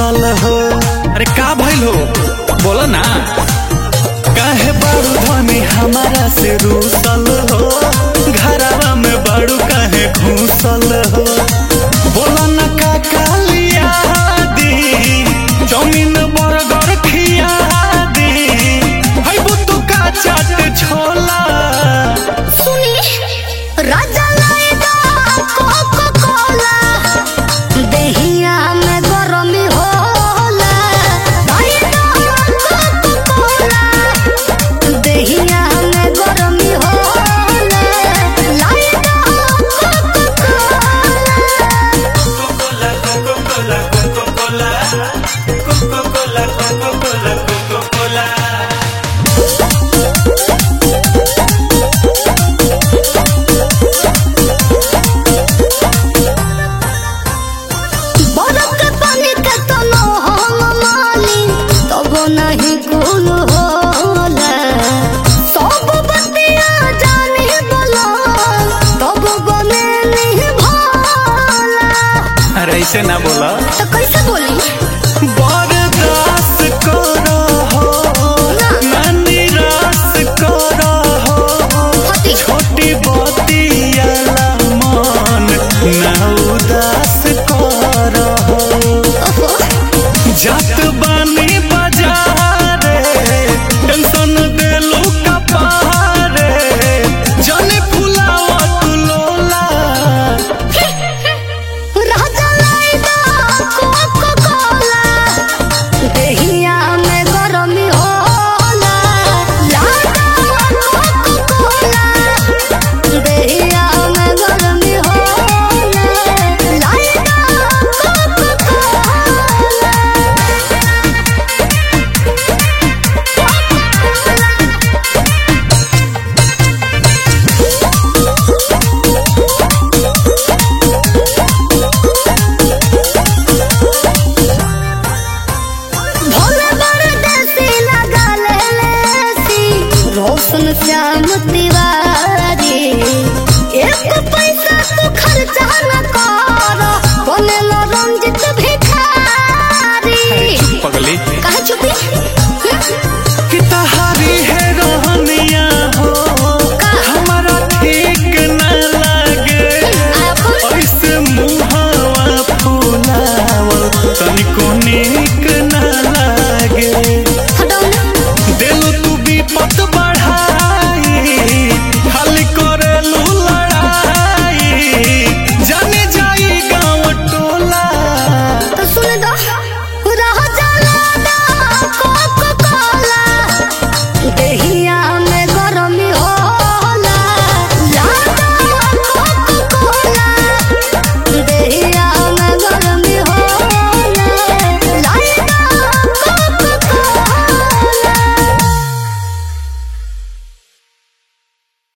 घूसल हो अरे का भइल हो बोलो ना काहे बारू धनी हमारा से रूसल हो घरवा में बारू काहे घूसल हो बोला न का कालिया दी जमीन बर्गर खिया दी है बुतु का चाट छोला सुनी राजा लाएगा कोको कोला देहिया में गरमी होला लाएगा कोको कोला देहिया में गरमी होला लाएगा कोको कोला बरफ के पानी के तनो हम मानी तब नहीं कुल होला सब बतिया जानी बोलो तब बने नहीं भोला अरे ऐसे ना बोला तो कैसे बोली बर्दाश्त करो हो ना निराश करो हो हटी छोटी बतियाला मन ना उदास करो हो ओहो जात बानी बाजारे टेंशन देलू कपारे जाने फुलावा तू लोला राजा लाएगा कोको कोला देहिया में गरमी होला लागा कोको कोला देहिया में गरमी होला लाएगा कोको कोला भोले बड़ देसी लगा ले लेसी रोशन श्याम तिवारी एक पैसा तो खर्चा